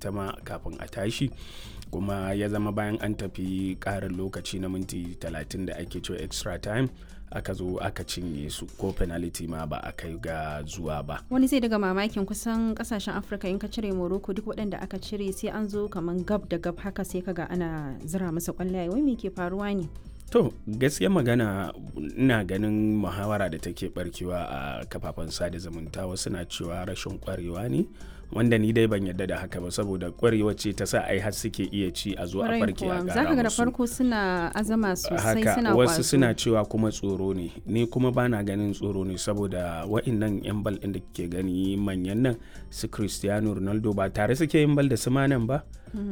ita ma kafin a tashi kuma ya zama bayan an tafi ƙarin lokaci na minti 30 da ake cewa extra time aka zo aka cinye su ko penalty ma ba a kai ga zuwa ba wani zai daga mamakin kusan kasashen afirka in ka cire morocco duk waɗanda aka cire sai an zo kamar gab da gab haka sai kaga ana zira masa kwallaye wai me ke faruwa ne to gaskiya magana ina ganin muhawara da take barkewa a kafafen sada zumunta wasu na cewa rashin kwarewa ne wanda ni dai ban yadda da haka ba saboda kwarewa ce ta sa ai har suke iya ci a zo a farke a gara zaka ga da musu. farko suna azama sosai haka suna wasu kwazo. suna cewa kuma tsoro ne ni kuma bana ganin tsoro ne saboda wa'innan yan bal ɗin da ke gani manyan nan su cristiano ronaldo ba tare suke yin bal da su manan ba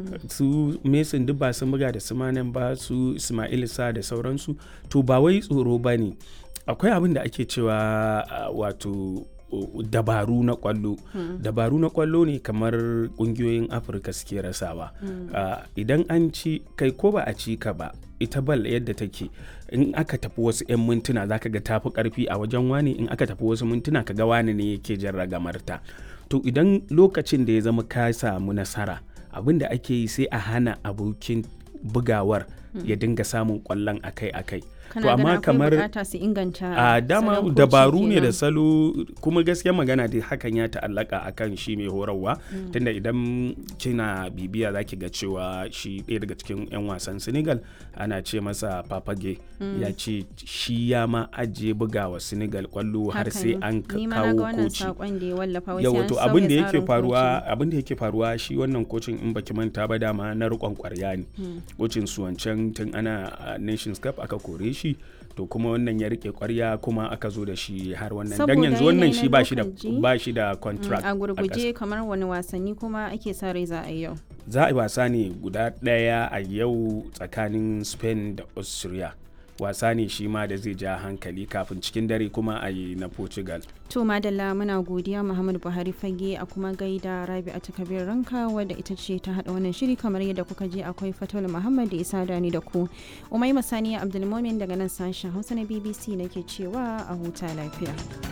su mason duk ba sun buga da su manan ba su ismail sa da sauransu to ba wai tsoro ba ne akwai abin da ake cewa ah, wato uh, dabaru na kwallo dabaru na kwallo ne kamar kungiyoyin afirka suke rasawa Ah, idan an ci kai ko ba a ci ka ba ita bal yadda take in aka tafi wasu 'yan mintuna zaka ga tafi karfi a wajen wani in aka tafi wasu mintuna ka ga wani ne yake jan ragamarta to idan lokacin da ya zama ka samu nasara abin da ake yi sai a hana abokin bugawar ya dinga samun kwallon akai-akai kana ganin akwai bukata su inganta a dama salon koci dabaru ne da kenan. salo kuma gaskiya magana dai hakan ya ta'allaka akan shi mai horarwa tunda idan kina bibiya zaki ga cewa shi ɗaya daga cikin 'yan wasan senegal ana ce masa papage ya ce shi ya ma ajiye bugawa senegal kwallo har Haka sai ne. an ka- Ni ma na ga kawo wannan koci saƙon da ya wallafa wai sai yawa an to sauya abin da yake tsarin faruwa koci. abin da yake faruwa shi wannan kocin in baki manta ba dama na rikon kwarya ne kocin su wancan tun ana a nations cup aka kore shi to kuma wannan ya rike kwarya kuma aka zo da shi har wannan dan Saboda yanzu wannan yanayi shi na ba shi da lokaci. ba shi da Mm, contract a ƙasa. gurguje kamar wani wasanni kuma ake sa rai za a yi yau za a yi wasa ne guda ɗaya a yau tsakanin spain da austria wasa ne shi ma da zai ja hankali kafin cikin dare kuma a yi na portugal to madalla muna godiya muhammadu buhari fage a kuma gaida rabi a takabir ranka wadda ita ce ta hada wannan shiri kamar yadda kuka je akwai fatul muhammad da isa dani da ku umai masaniya abdulmomin daga nan sashen hausa na bbc nake cewa a huta lafiya